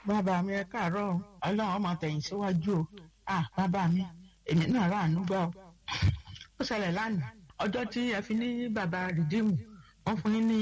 bàbá mi ẹ káàárọ̀ o ọlọ́run ọmọ tẹ̀yìn síwájú o ah bàbá mi èmi náà ráàánú gbà o ó ṣẹlẹ̀ lánàá ọjọ́ tí ẹ fi ní bàbá rìdíìmù wọ́n fún yín ní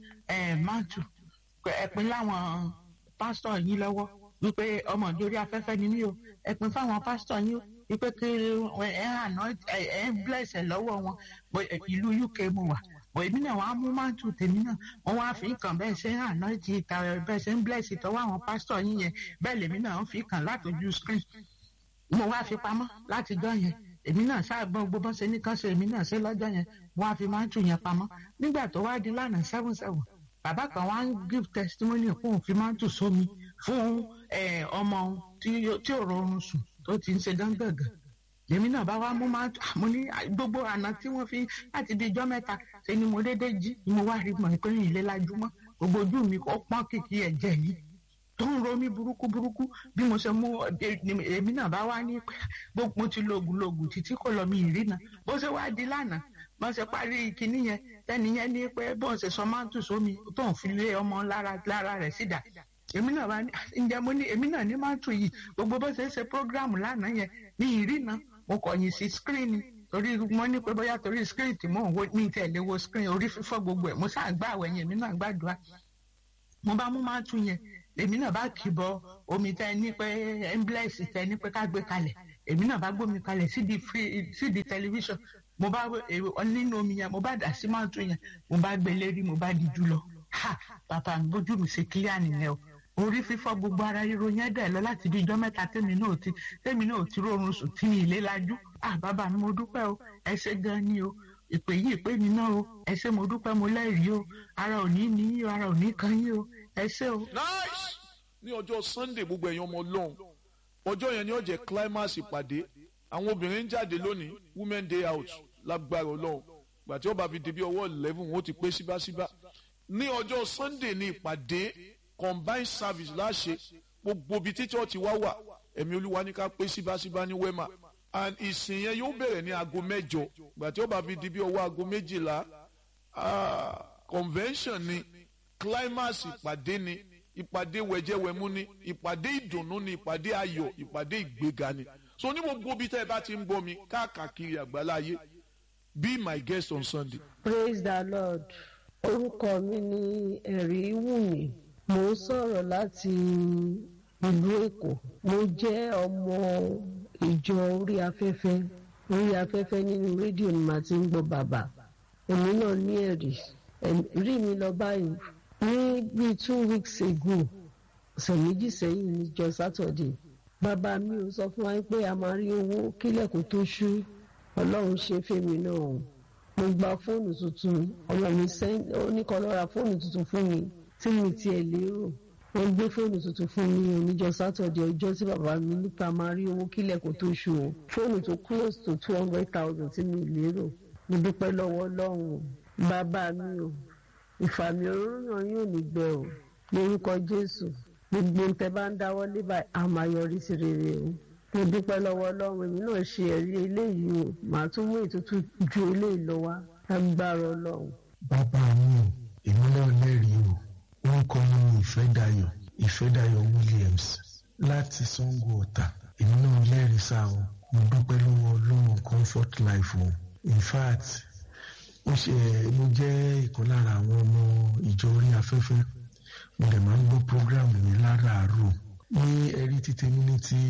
máàtù ẹ̀pin láwọn pásítọ̀ yín lọ́wọ́ wípé ọmọ ìjórí afẹ́fẹ́ ni mí o ẹ̀pin fáwọn pásítọ̀ yín o wípé kí ẹ àná ẹ ń blẹ̀sẹ̀ lọ́wọ́ wọn ìlú UK mo wà bọ̀ èmi náà wàá mú máàtù tèmi náà wọ́n wá fi kàn bẹ́ẹ̀ ṣe ń àná ti ìta bẹ́ẹ̀ ṣe ń blẹ̀sì tọwọ́ àwọn pásítọ̀ yín yẹn bẹ́ẹ̀ lèmi náà ń fi kàn látọjú screen mo wá fi pamọ́ látijọ́ yẹn èmi náà ṣáàgbọ́n gbogbo bọ́n ṣe ní kán ṣe èmi náà ṣe lọ́jọ́ yẹn wọ́n á fi máàtù yẹn pamọ́ nígbà tó wá di lánàá seven seven bàbá kan wá ń give testimony fún òfin máàtù sómi fún ọmọ tí ò rọrùn sùn tó ti ń ṣe dáńgàngàn èmi náà bá wá mú máàtù mo ní gbogbo àná tí wọ́n fi láti di ijọ́ mẹ́ta ṣe ni mo dédé jí ni mo wá rí mọ̀ pé ìlé lajúmọ́ gbogbo ojú mi ó pọ́n kìkì ẹ̀jẹ̀ yìí tó ń ro mí burúkú burúkú bí mo ṣe mú èmi náà bá wá ní pé mo ti lògùn lògùn títí kò lọ mi ìrìnà bó ṣe wá di lánàá bó ṣe parí kinní yẹn tẹ́ni yẹn ní pé bó ṣe sọ máàtù sómi tó ń fi lé ọmọ lára lára rẹ̀ sídà èmi náà bá ní ǹjẹ́ mo ní èmi náà ní máàtù yìí gbogbo bó ṣe ṣe prógráàmù lánàá yẹn ní ìrìnà mo kọ̀yìn sí skírínì torí mo ní pé bóyá torí skírínì tí mò ń wo ní tẹ̀lé wo skírínì orí fífọ́ gbogbo ẹ̀ mo sáà gbá àwẹ̀ yẹn èmi náà gbàdúrà mo bá mú máàtù yẹn èmi náà bá kìbọ omi tẹ ní pé emblex tẹ ní pé ká gbé kalẹ̀ èmi náà bá gbómi kalẹ̀ sídi free sídi tẹlifíṣàn mo bá nínú omi yẹn mo bá dà sí máàtù yẹn mo bá gbé lérí mo bá di jù lọ ha bàbá mi bójú mi ṣe kílíà nìyẹn o orí fífọ́ gbogbo ara ríro yẹn dẹ̀ lọ láti bí ijọ́ mẹ́ta tèmi náà ti tèmi náà ti rọrùn sùn tí mi ìlé lajú ah bàbá mi mo dúpẹ́ o ẹ ṣé gan ni o ìpè yìí ìpè mi náà o ẹ ṣé mo dúpẹ́ mo lẹ́rìí o ara ò ní ní yín o ara ò ní kan yín o ẹ ṣé o. nice ní ọjọ́ sunday gbogbo ẹ̀yin ọmọ ọlọ́run ọjọ́ yẹn ni ó jẹ́ climax ìpàdé àwọn obìnrin ń jáde lónìí women day out lágbára ọlọ́run gbàtí ó bá fi di bí ọwọ́ eleven ó ti pé síbáṣíbá ní ọjọ́ sunday ní ìpàdé combined service láṣẹ gbogbo ibi tí church wá wà ẹ̀mí olúwa ní ká pé síbáṣíbá ní wema and ìsìn yẹn yóò bẹ̀rẹ̀ ní aago mẹ́jọ gbàtí ó bá fi di bí ọwọ́ aago méjìlá convention ni climax ìpàdé ni ìpàdé wẹ̀jẹ̀wẹ̀mú ni ìpàdé ìdùnnú ni ìpàdé ayọ̀ ìpàdé ìgbéga ni so ní gbogbo bí tẹ́ ẹ bá ti ń gbọ́ mi káàkiri àgbáláyé be my guest on sunday. praise the lord orúkọ mi ni ẹ̀rí wùmí mo ń sọ̀rọ̀ láti ìlú èkó mo jẹ́ ọmọ ìjọ orí afẹ́fẹ́ orí afẹ́fẹ́ nínú rédíò ni màá ti ń gbọ́ bàbá èmi náà ní ẹ̀rí rí mi lọ báyìí ní bíi two weeks ago ọ̀sẹ̀ méjì sẹ́yìn níjọ sátọ̀dẹ̀ bàbá mi ò sọ fún wa pé a máa rí owó kílẹ̀kùn tó ṣú ọlọ́run ṣe fèmí náà mo gba fóònù tuntun ọmọ mi ó ní kó lọ ra fóònù tuntun fún mi tí mi tiẹ̀ lérò wọ́n gbé fóònù tuntun fún mi oníjọ sátọ̀dẹ̀ ọjọ́ tí bàbá mi nípa máa rí owó kílẹ̀kùn tó ṣú o fóònù tó close to two hundred thousand tí mi lérò mo dúpẹ́ lọ́wọ́ ọlọ́run bàbá mi o ìfàmì òróró yóò ní gbẹ o lórúkọ jésù gbogbo ń tẹ bá ń dáwọ́ lé báyìí a máa yọrí sí rere o mo dúpẹ́ lọ́wọ́ ọlọ́run èmi náà ṣe ẹ̀rí eléyìí o màá tún mú ètùtù ju eléyìí lọ wá agbára ọlọ́run. bàbá mi ò èmi náà lẹ́rìí o orúkọ mi ni ìfẹ́dayọ̀ ìfẹ́dayọ̀ williams láti sango ọ̀tà èmi náà lẹ́rìí sáà o mo dúpẹ́ lọ́wọ́ ọlọ́run comfort life o in fact ó ṣe mo jẹ́ ìkan lára àwọn ọmọ ìjọ orí afẹ́fẹ́ mo dẹ̀ máa ń gbọ́ program mi láràárọ̀ ní ẹ̀rí títí mi ní ti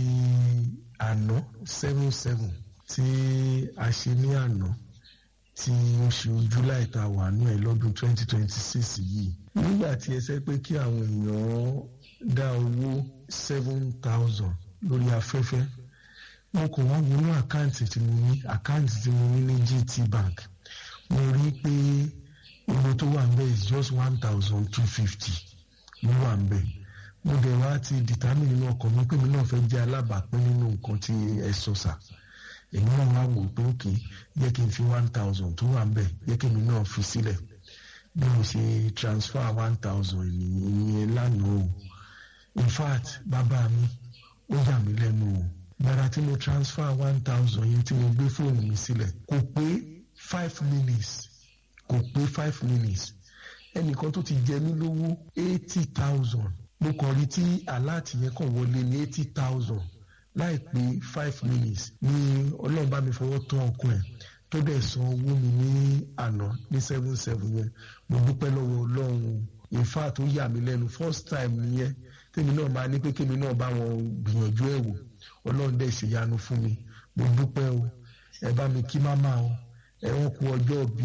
àná seven seven tí a ṣe ní àná tí oṣù july ta wà ní ẹ̀ lọ́dún twenty twenty six yìí nígbà tí ẹ sẹ́ pé kí àwọn èèyàn dá owó seven thousand lórí afẹ́fẹ́ mo kò wá wọnú àkáǹtì tí mo ní àkáǹtì tí mo ní ní gt bank mo rí i pé owó tó wà nbẹ is just one thousand two fifty ló wà nbẹ mo dẹ̀ wá ti determine nínú ọkàn mi pé mi náà fẹ́ jẹ́ alábàápín nínú nǹkan tí ẹ sọ sà èmi náà wá wò pé òkè yẹ kí n fi one thousand tó wà nbẹ yẹ kí mi náà fi sílẹ̀ bí mo ṣe transfer one thousand ìyẹn lánàá o in fact bàbá mi ó yà mí lẹ́nu o gbàrà tí mo transfer one thousand yẹn tí mo gbé fóònù mi sílẹ̀ kò pé five minutes kò pé five minutes ẹnìkan tó ti jẹ mí lówó eighty thousand mo kàn rí tí aláàtì yẹn kàn wọlé ní eighty thousand láìpé five minutes ní ọlọ́run bá mi fọwọ́ tán ọkùn ẹ̀ tó dẹ̀ san owó mi ní àná ní seven seven yẹn mo dúpẹ́ lọ́wọ́ ọlọ́run in fact ó yà mí lẹ́nu first time nìyẹn tèmi náà máa ní pé kémi náà bá wọn gbìyànjú ẹ̀ wò ọlọ́run dẹ̀ ṣèyanu fún mi mo dúpẹ́ o ẹ bá mi kí máma o ẹ wọ́n kú ọjọ́ bí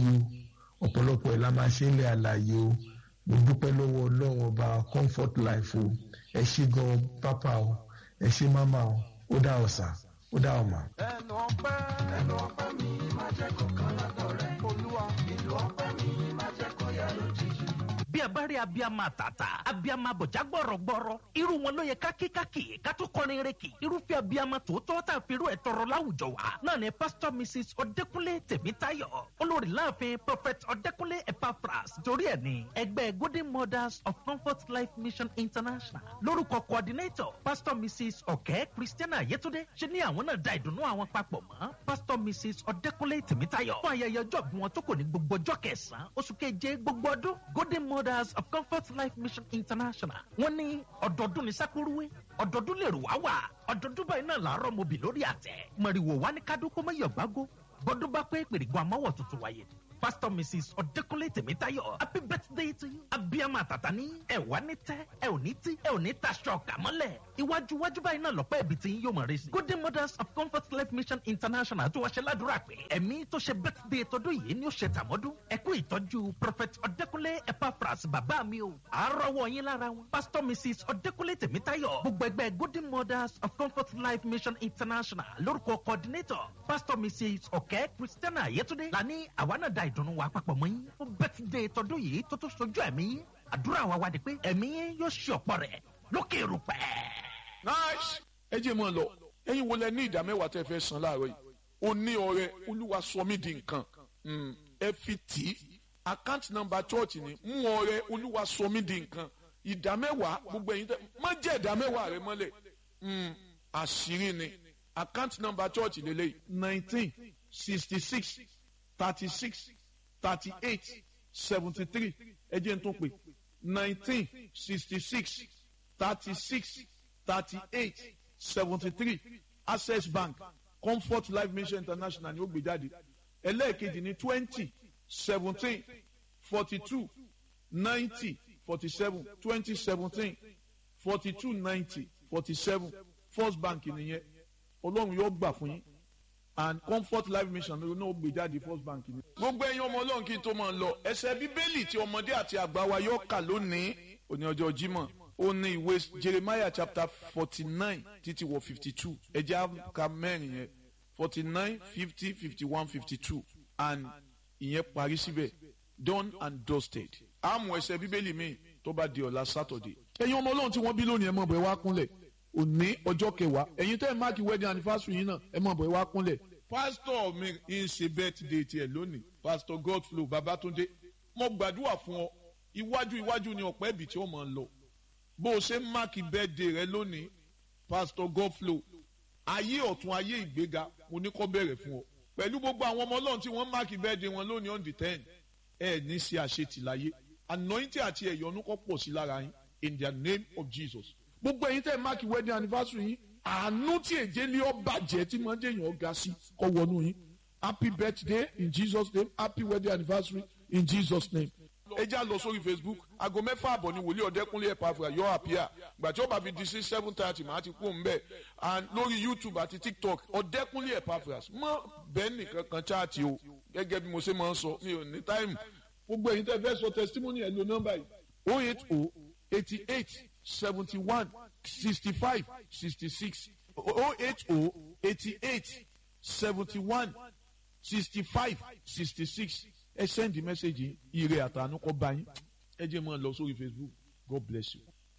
o ọ̀pọ̀lọpọ̀ ẹ̀ la máa ṣe ń lẹ̀ àlàyé o mo dúpẹ́ lọ́wọ́ ọlọ́run ọba comfort life o ẹ ṣé gan pápá o ẹ ṣé máma o ó dá ọ̀sà ó dá ọ̀mà. ẹnu ọpẹ́ ẹnu ọpẹ́ mi máa jẹ́ kó kan lọ́dọ̀ rẹ olúwa ìlú ọpẹ́ mi máa jẹ́ kó yá lójijì. bí a bá rí abiyamọ àtàtà abiyamọ àbọ̀já gbọ̀rọ̀gbọ̀rọ̀ irú wọn ló yẹ kákíkákì ká tó kọrin reki irúfẹ́ abiyamọ tòótọ́ tá a fi irú ẹ̀ tọrọ láwùjọ wa náà ni pastor mrs ọ̀dẹ́kúnlé tèmítáyọ̀ olórí láàfin prophet ọ̀dẹ́kúnlé epaphras torí ẹ̀ ní ẹgbẹ́ golden mothers of comfort life mission international lórúkọ coordinator pastor mrs ọ̀kẹ́ christiana yetunde ṣe ní àwọn náà da ìdùnnú àwọn papọ̀ mọ́ pastor mrs ọ̀dẹ́kúnlé tèmítáyọ̀ fún ayẹyẹ ọjọ́ bí wọn tó kò ní gbogbo ọjọ́ kẹsàn-án oṣù keje gbogbo ọdún golden mothers of comfort life mission international wọ́n ní ọ̀dọ́dún ní sákúrúwé ọ̀dọ́dún lè rò wá wà ọ̀dọ́dún báyìí náà làárọ̀ mobi lórí àtẹ mọ̀rìwò wá ní kádó kó mọ́yọ̀ gbágó gbọ́dún bá pé pèrègùn àmọ́wọ̀ tuntun wáyé pastor mrs ọ̀dẹ́kúnlé tèmítáyọ̀ happy birthday to you abiyamọ àtàtà ní ẹ wá ní tẹ ẹ ò ní tí ẹ ò ní taṣọ kàmọ́lẹ̀ iwájú iwájú báyìí náà lọ́pẹ́ ibi tí yóò mọ̀ rẹ sí. golden mothers of comfort life mission international tó wá ṣe ládùúrà pé ẹ̀mí tó ṣe birthday tọdún yìí ni ó ṣe tàmọ́dún ẹ kú ìtọ́jú prophet ọ̀dẹ́kúnlé epaphras bàbá mi o àárọ̀wọ̀ yín lára wọn. pastor mrs ọ̀dẹ́kúnlé tèmítáyọ̀ gbogbo ẹgbẹ́ golden mothers of comfort life mission international lórúkọ coordinator pastor mrs ọ̀kẹ́ christiana yetunde lani àwa náà da ìdùnnú wa papọ̀ mọ́ yín fún birthday tọdún yìí tó tó sojú ẹ̀mí yín àdúrà wa wá di pé ẹ̀mí yín yóò ṣe ọ̀pọ̀ rẹ̀ lókè rúpẹ́. nice ẹ jẹ́ mọ́ ọ lọ ẹ̀yin wo lẹ ní ìdá mẹ́wàá tẹ́ fẹ́ san láàárọ̀ yìí o ní ọrẹ olúwa sọ mí di nǹkan Mm, ẹ fi tì í account number church ni mú ọrẹ olúwa sọ mí di nǹkan ìdá mẹ́wàá gbogbo ẹ̀yin tẹ́ má jẹ́ ìdá mẹ́wàá rẹ mọ́lẹ̀ Mm, àṣírí ni account number church lélẹ́yìí nineteen sixty six thirty six thirty eight seventy three ẹ jẹ́ n tún pè nineteen sixty six thirty six thirty eight seventy three access bank comfort life mission international ni ó gbé jáde ẹlẹ́ẹ̀kejì ní twenty seventeen forty two ninety forty seven twenty seventeen forty two ninety forty seven first bank nìyẹn ọlọ́run yóò gbà fún yín and comfort life mission ló náà gbé jáde first bank ni. gbogbo ẹ̀yin ọmọ ọlọ́run kí n tó máa lọ ẹsẹ̀ bíbélì tí ọmọdé àti àgbà wa yóò kà lónìí òní ọjọ́ jímọ̀ ó ní ìwé jeremiah chapter forty nine títí wọ fifty two ẹjẹ́ ká mẹ́rin yẹn forty nine fifty fifty one fifty two and ìyẹn parí síbẹ̀ done and dusted àmọ́ ẹsẹ̀ bíbélì mi tó bá di ọ̀la saturday. ẹ̀yin ọmọ ọlọ́run tí wọ́n bí lónìí ẹ mọ̀ bọ̀ ẹ wá kúnlẹ̀ òní ọjọ́ kẹwàá ẹ̀yin tẹ́ ẹ máàkì wedding anniversary yín náà ẹ mọ̀ bọ̀ ẹ wá kúnlẹ̀. pásítọ̀ mi ń ṣe birthday tiẹ̀ lónìí pásítọ̀ godflow babatunde mo gbàdúrà fún ọ iwájú iwájú ni ọ̀pẹ́ ibì tí ó máa ń lọ bó o ṣe ń máàkì birthday rẹ lónìí pásítọ̀ godflow ayé ọ̀tún ayé ìgbéga mo ní kọ́ bẹ̀rẹ̀ fún ọ pẹ̀lú gbogbo àwọn ọmọ ọlọ́run tí wọ́n máàkì birthday wọn lónìí on the ten ẹ ní ṣe àṣetì láyé anointing àti ẹ̀yọ́nú kọ́ pọ̀ sí lára yín in the name of jesus gbogbo ẹ̀yin tẹ́ ẹ máàkì wedding anniversary yín àánú tí èjé lé ọ bàjẹ́ tí máa ń jẹ́ èèyàn ga sí kọ́ wọnú yín happy birthday in jesus name happy wedding anniversary in jesus name. ẹ já lọ sórí facebook aago mẹ́fà àbọ̀ ni wòlíì ọ̀dẹ́kúnlé ẹ̀pàfà yọ àpíà gbà tí ó bá fi di sí seven thirty màá ti kú òǹbẹ̀ and lórí youtube àti tiktok ọ̀dẹ́kúnlé ẹ̀pàfà mọ́ bẹ́ẹ̀ nìkan kan chaati o gẹ́gẹ́ bí mo ṣe máa ń sọ mi ò ní táìmù gbogbo ẹ̀yin tẹ́ fẹ́ sọ testimony ẹ̀ lo nọ́mbà yìí oh eight oh eighty eight seventy one sixty five sixty six oh eight oh eighty eight seventy one sixty five sixty six ẹ send message ire àtànú kọ bá yín ẹ jẹ́ mọ́ ọ lọ sórí facebook god bless you.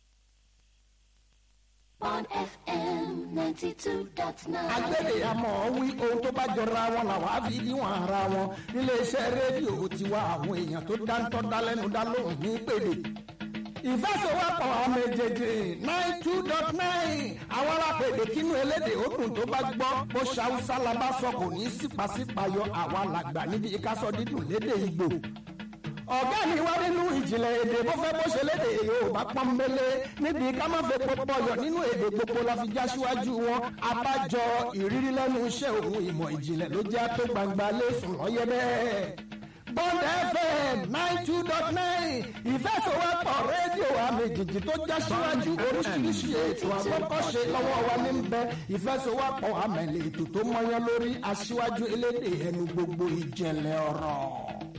on FM 92.9. agbẹ́dẹ̀ àmọ́ wí ohun tó bá jọra wọn làwọn á fi níwọ̀n ara wọn níléeṣẹ́ rédíò tiwa àwọn èèyàn tó dáńtọ́ dálẹ́nu dá lóhùn ní pèlè. ìfẹsẹ̀wọ́pọ̀ ọmọ èjèèjì nine two dot nine àwọn alápèdè kínú elédè òdùn tó bá gbọ́ bó ṣàwùsá la bá sọ kò ní í sípàsípàyọ àwa làgbà níbi ìkásọ dídùn lédè ìgbò ọ̀gá mi wá nínú ìjìnlẹ̀ èdè bó fẹ́ bó ṣe léde yorùbá pọ́nbélé níbi ká má fẹ́ pọpọ yọ nínú èdè gbogbo la fi já síwájú wọn abájọ ìrírí lẹ́nu iṣẹ́ òun ìmọ̀ ìjìnlẹ̀ ló jẹ́ tó gbangba lẹ́sùn lọ́yẹ́ bẹ́ẹ̀. Bond FM nine two dot nine ìfẹsọ̀wọ́pọ̀ rédíò àmìjìjì tó já síwájú oríṣiríṣi ètò àgbọ́kọ̀ṣe lọ́wọ́ wa ní bẹ ìfẹsọ̀wọ́pọ̀ àmẹ̀lẹ̀ ètò tó mọyán lórí aṣíwájú elédè ẹnu gbogbo ìjẹ̀lẹ̀ ọ̀rọ̀.